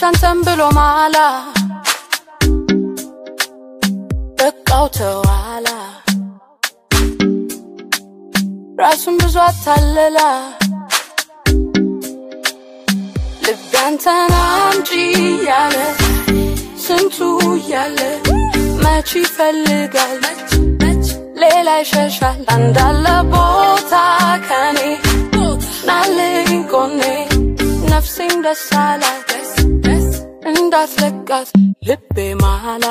አንተን ብሎ ማላ በቃው ተዋላ ራሱን ብዙ አታለላ ልብ አንተን አምጪ ያለ ስንቱ እያለ መች ይፈልጋል ሌላ ይሸሻል አንዳለ ቦታ ከኔ ናልኝ ጎኔ ነፍሴም ደስ አላት እንዳትለቃት ልቤ ማላ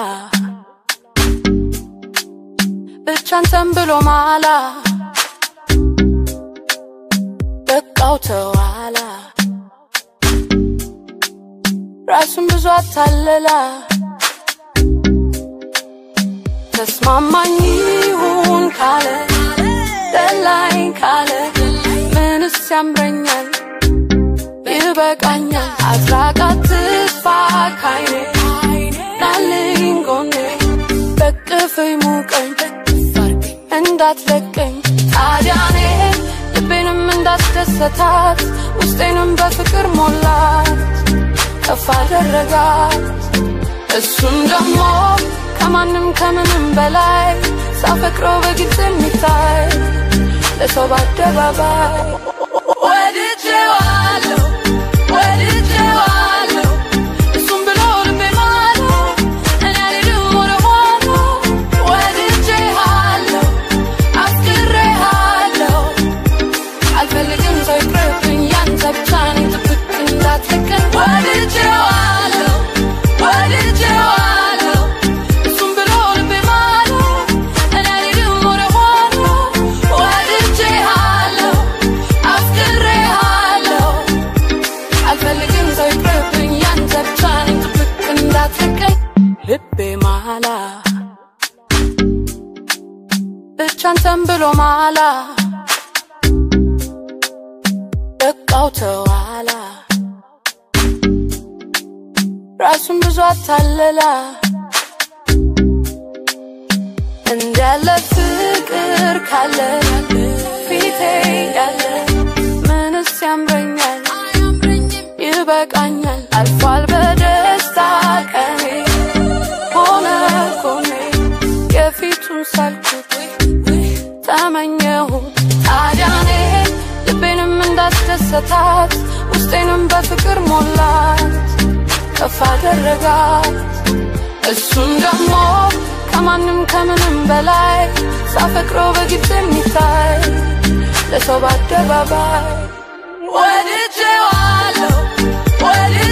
ብቻ አንተን ብሎ ማላ በቃው ተዋላ ራሱን ብዙ አታለላ ተስማማኝ ይሁን ካለ ደላኝ ካለ ምንስ ያምረኛል ይበቃኛል አትራቃት ትጥፋ ካይኔ ናልኝ ጎኔ በቅፍኝ ሙቀኝ እንዳትለቀኝ ታዲያኔ ልቤንም እንዳስደሰታት ውስጤንም በፍቅር ሞላት ከፍ አደረጋት እሱም ደግሞ ከማንም ከምንም በላይ ሳፈቅረው በግልጽ የሚታይ ለሰው በአደባባይ ወድጄዋለሁ ወድጄዋለሁ እሱም ብሎ ልቤ ማለ እኔ አልሄድም ወደ ኋላ ወድጄሃለሁ አፍቅሬሃለሁ አልፈልግም ሰው ይቅርብኝ ያንተ ብቻ ነኝ ጥብቅ እንዳትለቀን ወድጄዋለሁ ወድጄዋለሁ እሱም ብሎ ልቤ ማለ እኔ አልሄድም ወደ ኋላ ወድጄሃለሁ አፍቅሬሃለሁ አልፈልግም ሰው ይቅርብኝ ያንተ ብቻ ነኝ ጥብቅ እንዳትለቀን ልቤ ማላ ብቻ አንተን ብሎ ማላ በቃው ተዋላ ራሱን ብዙ አታለላ እንዳለ ፍቅር ካለ ፊቴ ያለ ምንስ ያምረኛል ይበቃኛል አልፏል በደስታ ቀኔ ሆነ ጎኔ የፊቱን ሳልኩት ተመኘሁት ታዲያኔ ልቤንም እንዳስደሰታት ውስጤንም በፍቅር ሞላት ከፍ አደረጋት እሱም ደግሞ ከማንም ከምንም በላይ ሳፈቅረው በግልጽ የሚታይ ለሰው በአደባባይ ወድጄዋለሁ ወድ